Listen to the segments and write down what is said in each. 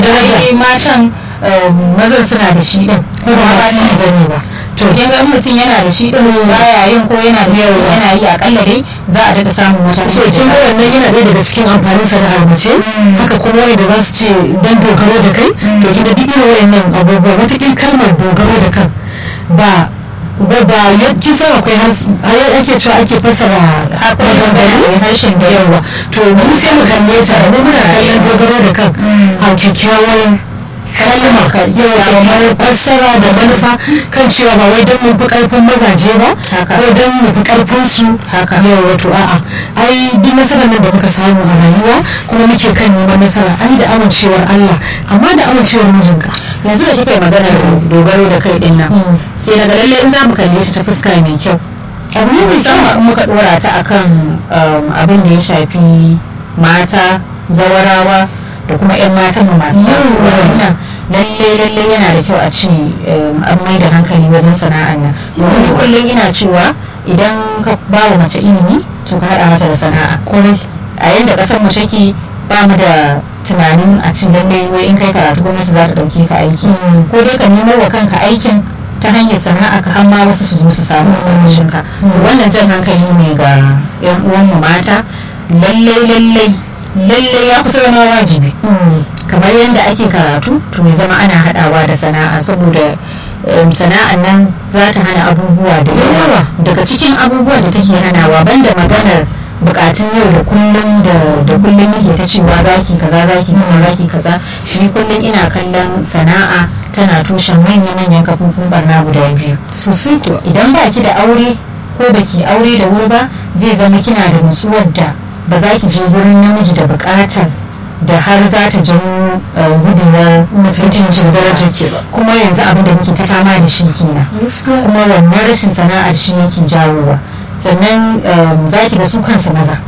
ai matan mazan suna da shi din ko ba ba su gani ba to kin ga mutum yana da shi din baya yin ko yana da shi yana yi akalla dai za a daɗa samun wata so kin ga wannan yana ɗaya daga cikin amfanin sana'ar mace haka kuma wanda za su ce dan dogaro da kai to kin ga duk irin wayannan abubuwa wata kalmar dogaro da kan ba ba ba kin san akwai har ake cewa ake fasara maganganu harshen da yawa to mu sai mu kalle ta mu muna kallon dogaro da kan a kyakkyawar kalma yawa kyakkyawar fassara da manufa kan cewa ba wai don mu fi karfin mazaje ba ko don mu fi karfin su yawa to a'a ai duk nasarar nan da muka samu a rayuwa kuma muke kan neman nasara ai da amincewar Allah amma da amincewar mijinka yanzu da kika magana dogaro da kai din nan sai daga lalle in za mu kalle ta ta fuska mai kyau abu ne musamman in muka dora ta akan abin da ya shafi mata zawarawa da kuma 'yan matan mu masu tasowa lalle lalle yana da kyau a ce an mai da hankali wajen sana'an nan domin kullum ina cewa idan ka ba wa mace ilimi to ka haɗa mata da sana'a kwarai a yanda ƙasar mu take ba mu da tunanin a cin lalle wai in kai karatu gwamnati za ta ɗauke ka aiki ko dai ka nemo wa kanka aikin ta hanyar sana'a ka har ma wasu su zo su samu ƙarƙashin ka wannan jan hankali ne ga 'yan uwanmu mata lallai lallai lallai ya kusa zama wajibi kamar yadda ake karatu to mai zama ana hadawa da sana'a saboda sana'an nan za ta hana abubuwa da yawa daga cikin abubuwa da take hanawa banda maganar bukatun yau da kullum da kullum yake ta cewa zaki kaza zaki kaza zaki kaza ni kullum ina kallon sana'a tana tushen manya-manyan kafofin barna guda biyu sosai kuwa idan baki da aure ko baki aure da wuri ba zai zama kina da nutsuwar da ba za ki je wurin namiji da bukatar da har za ta janyo zubewar mutuncin darajar ke ba kuma yanzu abin da muke ta fama da shi kenan kuma wannan rashin sana'ar shi yake jawowa sannan za ki da su kansu maza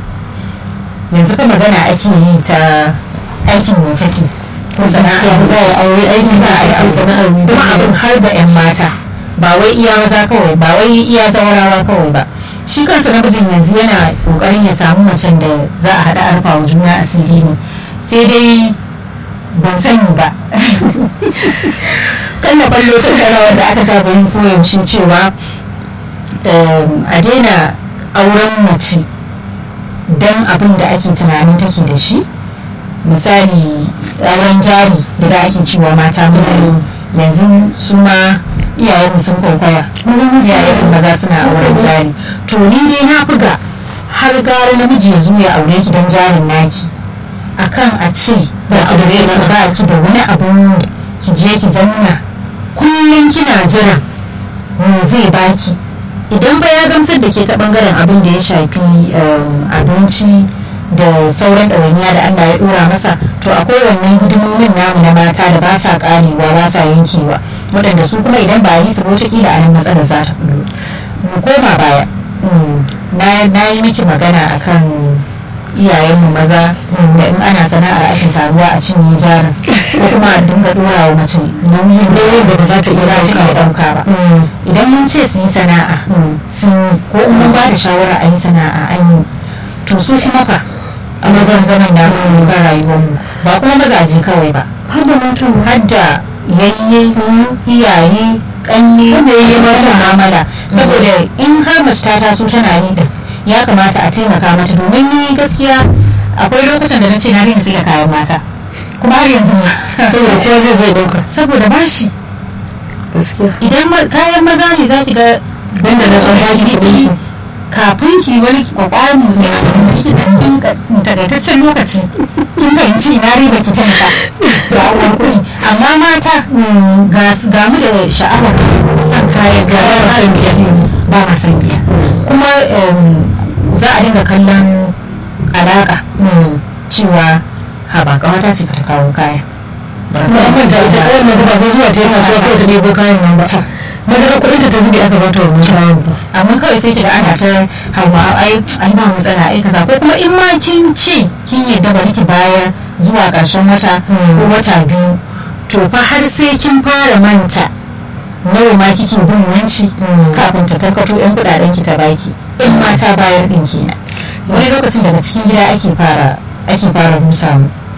yanzu fa magana ake yi ta aikin mai take ko sana'a za a aure aiki za a yi aure sana'ar kuma abin har da 'yan mata ba wai iya maza kawai ba wai iya zaurawa kawai ba shi kansa namijin yanzu yana kokarin ya samu macen da za a haɗa arfa wa juna asiri ne sai dai ban sani ba kan na ballo tattarawa da aka saba yin koyaushe cewa a daina auren mace don abin da ake tunanin take da shi misali auren jari da da ake cewa mata mutane yanzu su ma iyayen sun kwaikwaya iyayen maza suna auren jari to ni dai na buga har gara namiji ya zo ya aure ki don jarin naki akan a ce ba ki da zai ba ki da wani abu ki je ki zauna kullum kina jira me zai baki idan ba ya gamsar da ke ta bangaren abin da ya shafi abinci da sauran ɗawainiya da Allah ya ɗora masa to akwai wannan hidimomin namu na mata da ba sa ƙarewa ba sa yankewa waɗanda su kuma idan ba yi su wataƙila a nan matsalar za ta fito mu koma baya na yi miki magana akan iyayenmu maza da in ana sana'ar ashin taruwa a cinye jarin ko kuma a dinga dora wa mace nauyin nauyin da ba za ta iya ɗauka ba idan mun ce su yi sana'a sun ko in mun ba da shawara a yi sana'a an yi to su kuma fa a mazan zaman da ga rayuwarmu ba kuma mazaje kawai ba har da matan har da yayye iyaye kanye da yayye mata mamala saboda in har mace ta taso tana yi da ya kamata a taimaka mata domin ni gaskiya akwai lokutan da na ce na daina sai da kayan mata kuma har yanzu saboda kowa zai zo dauka saboda bashi gaskiya idan kayan maza ne za ki ga banda da an baki kuɗi kafin ki wani kwakwaran mu sai a cikin a cikin takaitaccen lokaci kin fahimci na riba ki ta ga uwar kuɗi amma mata ga mu da sha'awar san kayan ga ba san biya ba ma san biya kuma za a dinga kallon alaka cewa ha ba kawata ce ta kawo kaya ba ta ita kawai na ba zuwa ta yi kasuwa ko ta nemo kayan nan ba madara kuɗin ta zube aka bata wannan kayan ba amma kawai sai kiga ana ta hawa ai ai ba matsala ai kaza ko kuma in ma kin ce kin yadda bari ki bayar zuwa ƙarshen wata ko wata biyu to fa har sai kin fara manta nawa ma kike bin wanci kafin ta tarkato yan kudaden ki ta baki in ma ta bayar din kenan wani lokacin daga cikin gida ake fara ake fara rusa mu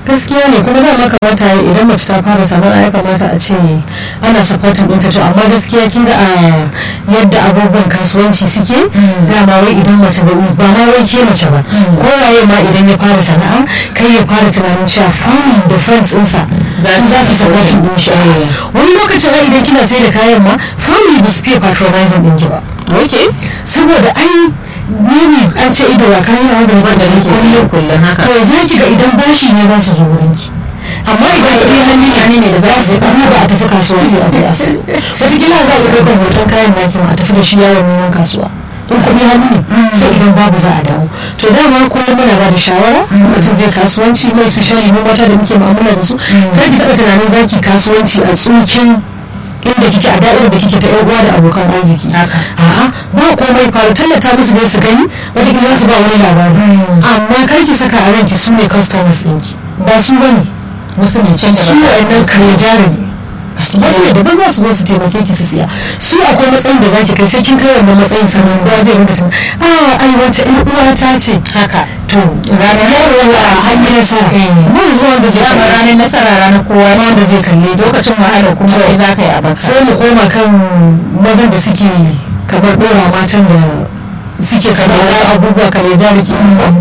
gaskiya ne kuma dama kamata idan mace ta fara sana'a ya kamata a ce ana supporting ɗinta to amma gaskiya kin ga a yadda abubuwan kasuwanci suke dama wai idan mace zai ba ma wai ke mace ba ko waye ma idan ya fara sana'a kai ya fara tunanin cewa family da friends ɗinsa za su supporting ɗin shi wani lokacin ai idan kina sai da kayan ma family ba su fiye patronizing ɗin ki ba okay saboda ai maybe an ce ido wa kayan abin da nake kullum kullum haka to za ki ga idan bashi ne za su zo wurin ki amma idan kuɗi hannun ya ne da za su yi ba a tafi kasuwa sai a je a siyo wataƙila za a yi ɗaukar hoton kayan naki ma a tafi da shi yawon neman kasuwa in kuɗi hannu ne sai idan babu za a dawo to dama kullum muna ba da shawara mutum zai kasuwanci mai especially mu mata da muke mu'amala da su kar ki taɓa tunanin zaki kasuwanci a tsukin inda kike a da'irar da kike ta yan uwa da abokan arziki a'a ba komai faru tallata musu ne su gani wataƙila su ba wani labari amma kar ki saka a ranki su ne customers ɗinki ba su bane wasu ne can da su wa'annan kare jari ne wasu ne daban za su zo su taimake ki su siya su akwai matsayin da zaki kai sai kin kai wannan matsayin sannan kowa zai rinka tana a ai wata ƴan uwa ta ce haka to ranar yau a hanyar nasara mun zuwa da zai dama ranar nasara ranar kowa ma da zai kalle lokacin wahala kuma sai za ka yi a baka sai mu koma kan mazan da suke kamar dora matan da suke sana'a abubuwa kare jari ki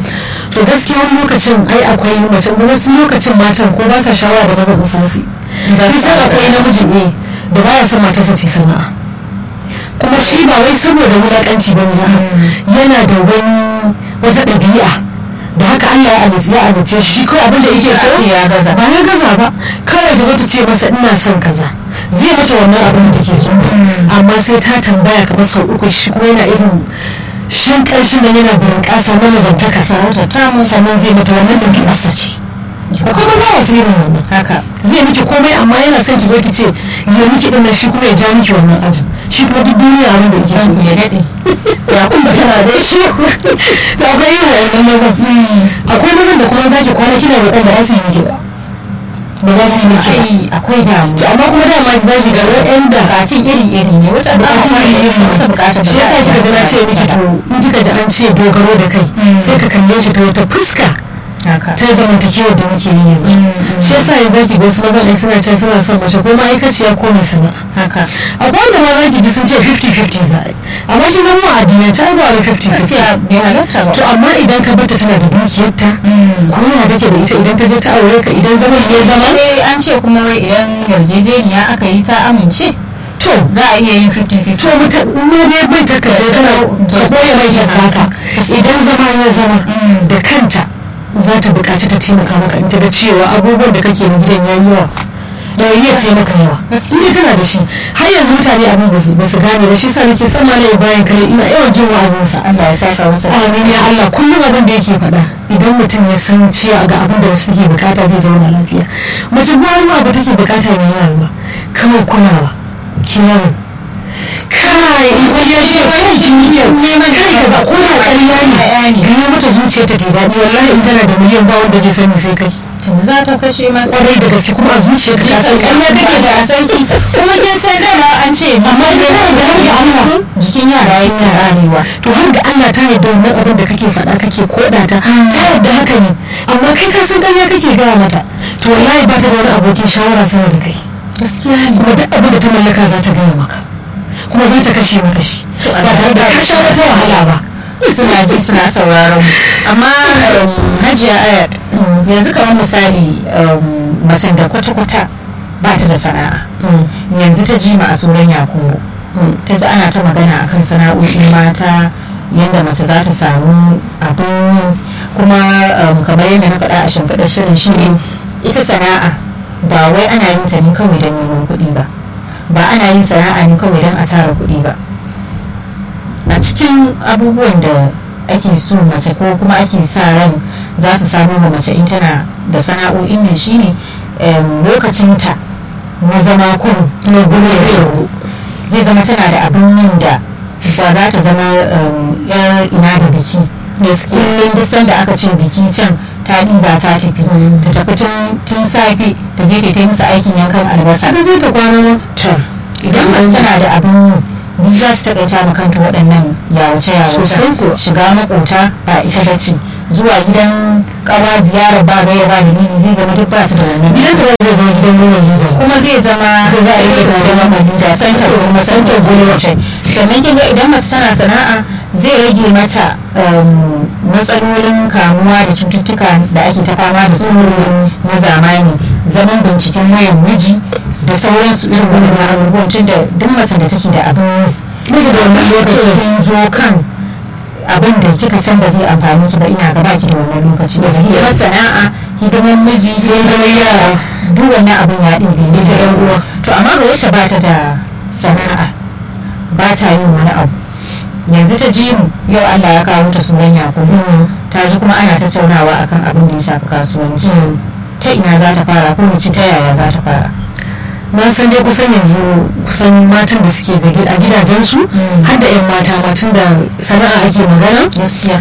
to gaskiya wani lokacin ai akwai mace wasu lokacin matan ko ba sa shawara da mazan sasi kin san akwai namijin ne da baya son matarsa ce sana'a kuma shi ba wai saboda wulakanci ba ne yana da wani wata ɗabi'a da haka Allah ya alice ya alice shi kawai abin da yake so ya gaza ba ya gaza ba kawai ta zo ta ce masa ina son kaza zai mata wannan abin da take so amma sai ta tambaya kamar sau uku shi kuma yana irin shin ƙarshen nan yana burin ƙasa na mazantaka sannan zai mata wannan ɗabi'arsa ce kuma za a tsirin wannan haka zai miki komai amma yana son ki zo ki ce ya miki dinnan shi kuma ya ja miki wannan ajin shi kuma duk duniya abin da yake so ya daɗe ya kuma tana da shi to akwai yin wayannan mazan akwai mazan da kuma zaki kwana kina roƙon da za su yi miki ba ba za su yi miki ba ai akwai damu to amma kuma dama zaki ga waɗanda bukatun iri iri ne wata bukatun ba iri iri wata bukatar shi yasa kika ji na ce miki to in kika ji an ce dogaro da kai sai ka kalle shi ta wata fuska haka ta zamantakewar da muke yi yanzu shi yasa yanzu zaki ga wasu mazan ai suna ce suna son mace ko ma'aikaciya ko mai sana'a haka akwai wanda ma zaki ji sun ce 50-50 za a yi amma shi nan mu addinai ta ba da 50-50 gaskiya bai halatta ba to amma idan ka bata tana da dukiyarta ko yana take da ita idan ta je ta aure ka idan zaman ya zama sai an ce kuma wai idan yarjejeniya aka yi ta amince to za a iya yin 50-50 to mutum ne dai bai ta kaje kana ka boye mai taka idan zama ya zama da kanta za ta buƙaci ta taimaka maka in ta ga cewa abubuwan da kake na gidan yayi yawa da iya ce maka yawa in tana da shi har yanzu mutane abin ba su gane ba shi sa nake son malai bayan kare ina yawan jin wa'azinsa Allah ya saka masa amin ya Allah kullum abin da yake faɗa idan mutum ya san cewa ga abin da wasu take bukata zai zauna lafiya mace ba wani abu take bukata mai yawa ba kawai kulawa kiyaye kai in ya ce kai jiniyar kai kaza ko da ƙarya ne gaya mata zuciya ta ta daɗi wallahi in tana da miliyan ba wanda zai sani sai kai za ta kashe masa kwarai da gaske kuma a zuciya ka san ƙarya take da sarki kuma kin san dama an ce amma ina da har da Allah jikin yara yana rarewa to har da Allah ta yarda wannan abin da kake faɗa kake koda ta ta yarda haka ne amma kai ka san ƙarya kake gaya mata to wallahi ba ta da wani abokin shawara sama da kai gaskiya ne kuma duk abin da ta mallaka za ta gaya maka kuma za ta kashe maka shi ba tare da ka sha wata wahala ba suna ji suna sauraron mu amma hajiya ayar yanzu kamar misali macen da kwata-kwata ba ta da sana'a yanzu ta ji ma a tsoron yakungu ta ji ana ta magana akan sana'o'in mata yadda mace za ta samu abin kuma kamar yadda na faɗa a shimfiɗar shirin shi ita sana'a ba wai ana yin ta ne kawai don neman kuɗi ba ba ana yin sana'a ne kawai don a tara kuɗi ba a cikin abubuwan da ake so mace ko kuma ake sa ran za su samu wa mace in tana da sana'o'in nan shine lokacinta na zama kun na gudu zai ragu zai zama tana da abin yin da ba za ta zama yar ina da biki kullum duk sanda aka ce biki can ta ɗiba ta tafi ta tafi tun safe ta je ta yi musu aikin yankan albasa da zai ta kwana ma idan mace tana da abin duk za ta taƙaita ma kanta waɗannan yawace yawace shiga makota ba ita bace zuwa gidan kawa ziyarar ba gaya ba dalili zai zama duk ba su da wannan gidan ta zai zama gidan nuna gida kuma zai zama Da za a yi da da mamadi da santar kuma santar gwiwacin sannan kin ga idan mace tana sana'a zai rage mata um, matsalolin kamuwa da cututtuka da ake ta fama da su na zamani zaman binciken wayan miji da sauransu irin wannan abubuwan tun da duk macen da take da abin Miji da wannan lokacin. kin zo kan abin da kika san ba zai amfani ki ba ina gaba ki da wannan lokaci da Gaskiya. hidimar sana'a hidimar miji sai hidimar yara duk wannan abin ya ɗin sai ta yan uwa to amma ga wacce ba ta da sana'a ba ta yin wani abu yanzu ta ji mu yau Allah ya kawo ta sunan Yakubu ta ji kuma ana tattaunawa akan abin da ya shafi kasuwanci ta ina za ta fara ko mace ta yaya za ta fara na san dai kusan yanzu kusan matan da suke da gid- a gidajensu Mm. har da 'yan mata matan da sana'a ake magana gaskiya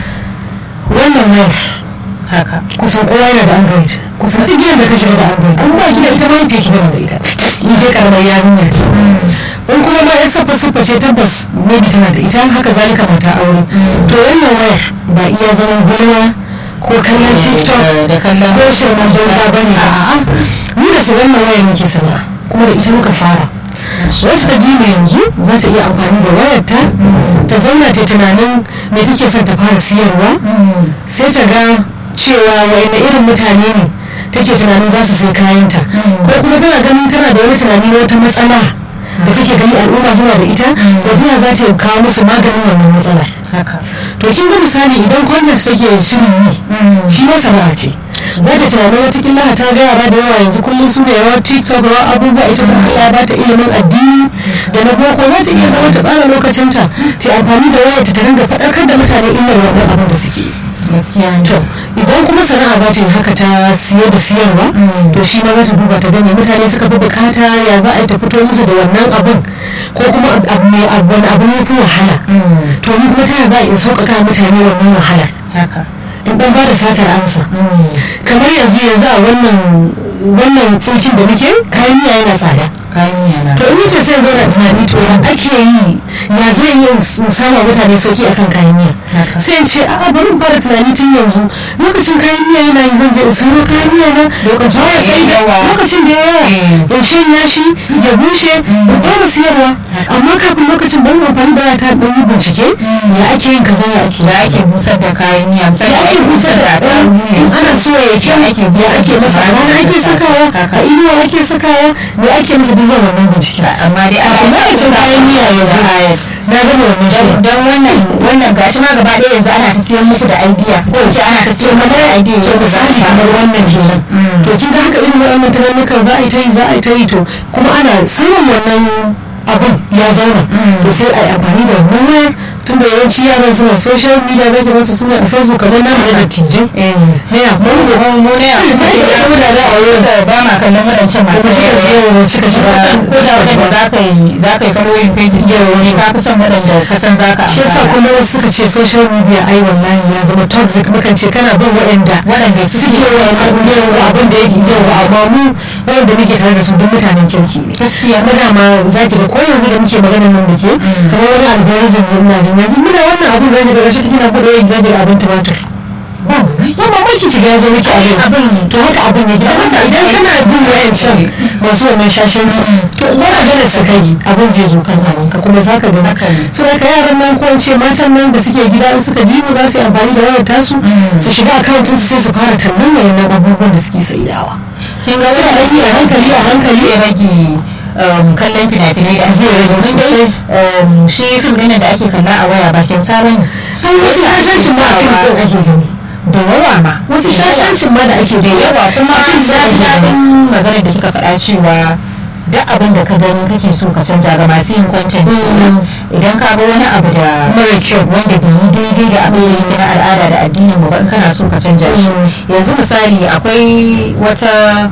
wannan wayar haka kusan kowa yana da android kusan duk gidan da ka shiga da android an ba gida ita ma yake ki da ita ni dai karamar yarinya ce in kuma ma yan siffa siffa ce tabbas maybe tana da ita haka zalika mata aure to wannan wayar ba iya zaman gulma ko kallon tiktok da kallon ko shirman banza ba ne a'a ni da su wannan wayar muke sana'a kuma da ita muka fara wacce ta ji mai yanzu za ta iya amfani da wayarta ta zauna ta tunanin me take son ta fara siyarwa Mm. sai ta ga cewa wa'ina irin mutane ne take tunanin za su sai kayanta Mm. ko kuma tana ganin tana da wani tunani na wata matsala da take gani al'umma suna da ita Mm. wajen za ta kawo musu maganin wannan matsalar haka to kin ga misali idan content take shirin yi Mm. shi ma sana'a ce za ta tunanin watakila ta ga yara da yawa yanzu kullum su ne rawar tiktok rawar abubuwa ita kuma ya ba ta ilimin addini da na boko za ta iya zama ta tsara lokacinta ta amfani da wayarta ta ringa faɗakar da mutane illar wannan abin da suke yi gaskiya ne to idan kuma sana'a za ta yi haka ta siye da siyarwa Mm. to shi ma za ta duba ta gani mutane suka fi bukata ya za a yi ta fito musu da wannan abin ko kuma ab- abu ne abu wani abu ne fi wahala Mm. to ni kuma ta yaya za a in sauƙaƙa mutane wannan wahalar haka in ɗan ba da satar amsa Mm. kamar yanzu yanzu a wannan wannan tsokin da muke kayan miya yana tsada kayan yana to in yace sai zauna tunani to ya ake yi ya zai yi in sama mutane sauki akan kayan miya Haka. sai in ce a bari in fara tunani tun yanzu lokacin kayan miya yana yi zan je in saro kayan miya na Lokacin fara da ya sai da yawa. lokacin da ya yawa Mm. in shanya shi ya bushe in fara siyarwa amma kafin lokacin ban amfani da wata ɗan yi bincike ya ake yin kaza ya ake da ake busar da kayan miya misali ya ake busar da ɗan in ana so ya kyau Ya ake ya busar ake da masa a rana ake sakawa Haka. a inuwa ake sakawa me ake masa duk zan wannan bincike amma dai kafin lokacin kayan miya ya zo na gama wannan shi don wannan wannan gashi ma gaba ɗaya yanzu ana ta siyan muku da idea ko ce ana ta siyan muku da idea to misali kamar wannan kenan Mm. to kin ga haka irin wannan tunanukan za a yi ta yi za a yi ta yi to kuma ana samun wannan abun ya zauna Mm. to sai a yi amfani da wannan wayar tunda yawanci yaran suna social media zaki ba su suna a facebook kamar namu na dattijai ne ya kuma mu mu ne a kuma ya mu da za a yi da ba ma kallon wadancan masu kuma shi ka yawa zai cika shiga ko da wadanda za ka yi za ka yi following pages yau wani ka fi son wadanda ka san za ka shi yasa amfana kuma wasu suka ce social media ai wallahi ya zama toxic mukan ce kana bin waɗanda waɗanda suke yawa abin da yake yawa amma mu waɗanda muke tare da su duk mutanen kirki ne gaskiya na dama za ki ga ko yanzu da muke maganar nan da ke kamar wani algorithm ne ina jin yanzu muna wannan abin zaki ga gashi kina bude wani zaki ga abin tumatur ba ya mamaki ki ga yazo miki a yanzu Abin- to haka abin yake don haka idan kana bin wayancan masu wannan shashanci to ba ka gane su kai abin zai zo kan ka kuma za ka gani Haka ne. su da ka yaran nan ko in ce matan nan da suke gida in suka ji mu za su yi amfani da wayar tasu su shiga akawuntin su sai su fara tallan wayannan abubuwan da suke saidawa kin ga sai a wani yi a hankali a hankali zai rage um, kallon fina-finai da Zai rage Domin dai, sosai. um, shi fim ɗin da ake kalla a waya ba kyauta ba ne ai wasu shashancin ma a fim sun ake gani da yawa ma wasu shashancin ma da ake da yawa kuma a fim sun na ake ji gani daɗin maganar da kika faɗa cewa duk abin da ka gani kake so ka canja ga masu yin content idan ka ga wani abu da mara kyau wanda bai yi daidai da abin da yake na al'ada da addinin mu ba in kana so ka canja shi yanzu misali akwai wata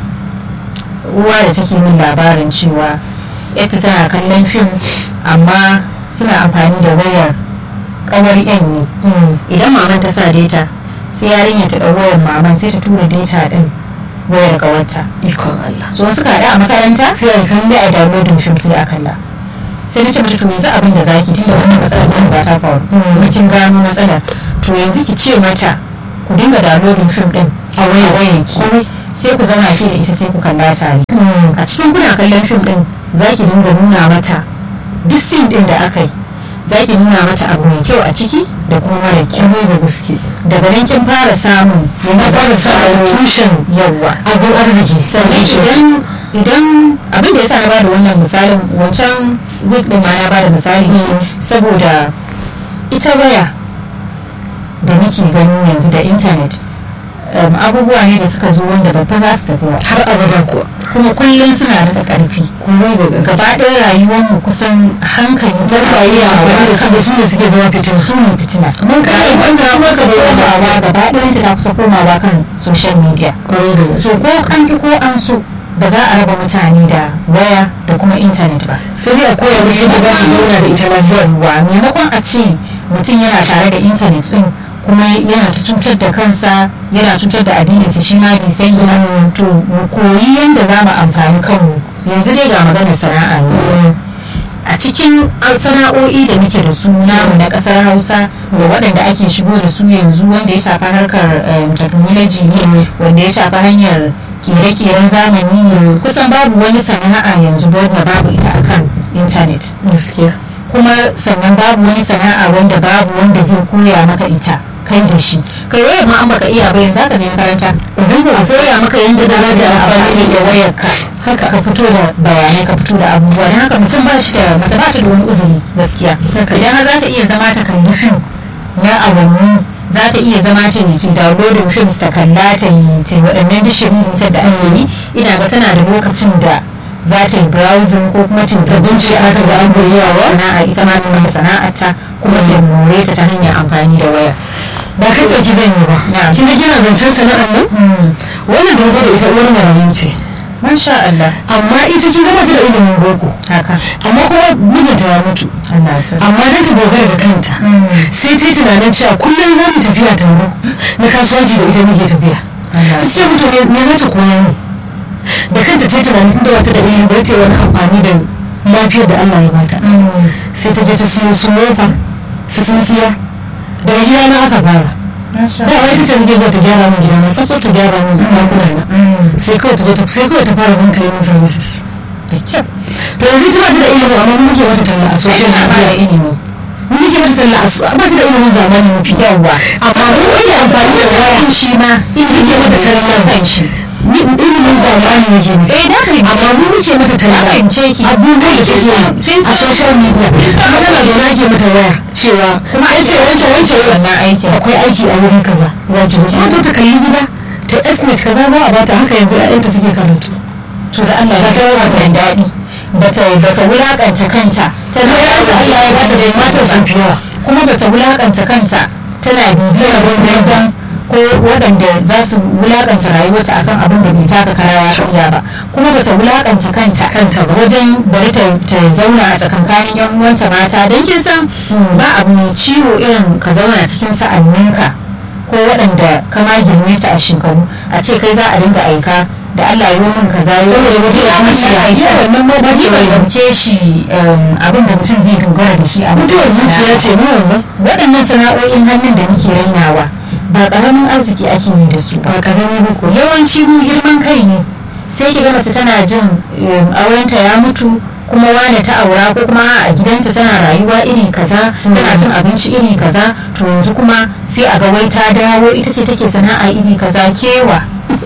uwa da take min labarin cewa yadda tana kallon fim amma suna amfani da wayar kawar yan ne idan maman ta sa data sai yarinya ta ɗau wayar maman sai ta tura data din wayar kawarta ikon Allah so suka haɗu a makaranta sai a kan sai a downloading film sai a kalla sai na ce mata to yanzu abin da zaki tunda wata matsalar ta riga ta faru kuma kin gano matsalar to yanzu ki ce mata ku dinga downloading film din a wayanki sai ku zauna ke da ita sai ku kalla tare a cikin kuna kallon film din za ki dinga nuna mata duk scene din da aka yi za ki nuna mata abu mai kyau a ciki da kuma mara kyau da gaske daga nan kin fara samun yana fara samun tushen yawa abin arziki sannan idan idan abin da ya sa na bada wannan misalin wancan week din ma na bada misali saboda ita waya da muke gani yanzu da intanet abubuwa ne da suka zo wanda babba za su tafi har abada kuwa kuma kullum suna da ƙarfi kuma da gaske gaba ɗaya rayuwar mu kusan hankali don ba yi amfani da su da su ne suke zama fitin su ne fitina mun kai rayuwar ta wanda kusa kuma ka komawa gaba ɗaya ta kusa komawa kan social media kwarai da so gaske ko an ki ko an so ba za a raba mutane da waya da kuma intanet ba sai dai a koya musu yadda za su zauna da ita lafiya wa maimakon a ce mutum yana tare da intanet din kuma yana ta cutar da kansa yana cutar da addininsa shi ma bai sani ba to mu koyi yadda za mu amfani kanmu yanzu dai ga maganar sana'a ne a cikin sana'o'i da muke da su namu na kasar hausa da waɗanda ake shigo da su yanzu wanda ya shafa harkar eh, technology ne wanda ya shafa hanyar kere-keren zamani ne kusan babu wani sana'a yanzu wadda babu ita akan intanet gaskiya kuma sannan babu wani sana'a wanda babu wanda zai koya maka ita kai da shi kai wayar ma an baka iya ba yanzu zaka je makaranta a koya maka yadda za ka amfani da wayar ka haka ka fito da bayanai ka fito da abubuwa don haka mutum ba shi da mace ba ta da wani uzuri gaskiya idan har za ta iya zama ta kalli fim na awanni za ta iya zama ta yi ta downloading films ta kalla ta yi ta yi waɗannan dishirin da ake yi ina ga tana da lokacin da za ta yi browsing ko kuma ta ta bincika ta ga abubuwa sana'a ita ma ta sana'arta kuma ta more ta ta hanyar amfani da waya ba kai tsaki zan yi ba Na. kin ga kina zancen sana'ar nan wannan da zo da ita uwar marayu ce masha Allah amma ita kin gaba ta da ilimin boko haka amma kuma mijinta ya mutu Allah sa amma dan ta dogara da kanta sai ta yi tunanin cewa kullum za mu tafiya taro na kasuwanci da ita muke tafiya Allah ta ce mutu me za ta koya ni da kanta ta yi tunanin tunda wata da ilimin bai ta yi wani amfani da lafiyar da Allah ya bata sai ta je ta siyo su mofa su tsintsiya daga gida na aka fara masha da wai ta ce take zuwa ta gyara min gida na tsaftar ta gyara min ɗakuna na sai kawai ta zo ta sai kawai ta fara bin cleaning services da kyau to yanzu ita ba ta da ilimin amma mu muke mata talla a social na ba da media ilimi mu muke mata talla a su- ba ta da ilimin zamani mafi yawa amma mu muke amfani da waya shi ma muke mata talla kan shi Ni- ilimin zamani yake ne eh da kai amma mu muke mata talla Na fahimce ki. abubuwan da take Kin yi a san- social media kuma tana zaune ake mata waya cewa kuma an ce wancan wancan wannan aikin akwai aiki a wurin kaza za ki zo kuma to ta kalli gida ta estimate kaza za a bata haka yanzu ƴaƴanta suke karatu to da Allah ya kawo masa daɗi bata bata wulakanta kanta tana da Allah ya bata da matan sun fi yawa kuma bata wulakanta kanta tana bibiyar wanzan ko waɗanda za su wulakanta rayuwarta akan abin da bai taka kara ya karya ba kuma bata wulakanta kanta Kanta ba. wajen bari ta ta zauna a tsakankanin yan uwanta mata don kin san ba abu mai ciwo irin ka zauna cikin sa'anninka ko waɗanda ka ma girme su a shekaru a ce kai za a dinga aika da Allah yi min kaza yi Saboda min mutuwar kaza. zuciya. Iya, wannan ma ba bai dauke shi um, abin da mutum zai dogara da shi a mutuwar matsayin zuciya sana'a. ce mu wannan waɗannan sana'o'in hannun da muke rainawa ba ƙaramin arziki ake yi da su ba ba karami ba ko yawanci mu girman kai ne sai ki ga mace tana jin um, aurenta ya mutu kuma wane ta aura ko kuma a gidanta tana rayuwa iri kaza tana cin abinci iri kaza to yanzu kuma sai a ga wai ta dawo ita ce take sana'a iri kaza kewa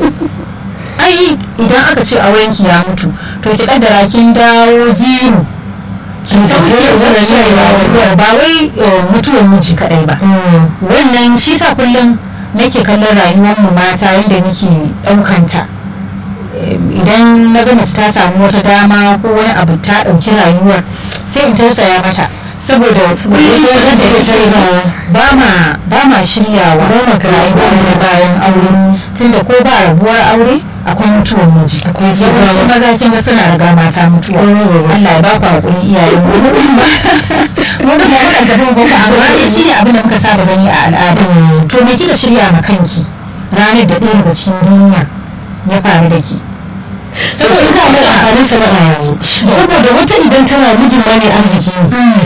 ai idan aka ce aurenki ya mutu to ki kaddara kin dawo zero kin san Kin ke san wannan rayuwa. ba wai eh, mutuwar miji kadai ba wannan shi sa kullum nake kallon rayuwar mu mata yadda muke ɗaukanta Em, idan na ga mace ta samu wata dama ko wani abu ta ɗauki rayuwar sai in tausaya mata saboda kullum ita za ta iya da canzawa. ba ma ba ma shiryawa Ba ma rayuwa na bayan aure tunda ko ba rabuwar aure akwai mutuwar miji Akwai su yawanci ba- maza kin ga suna riga mata mutuwa Mm. Allah ya ba ku hakuri iyayen mu mu din ba mu din ba mukan tafi ko ba amma dai shine abin da muka saba gani a al'ada to me kika shirya ma kanki ranar da ɗaya daga cikin duniya ya faru da ki saboda ina mai amfanin sana'a yanzu saboda wata idan tana mijin ma mai arziki ne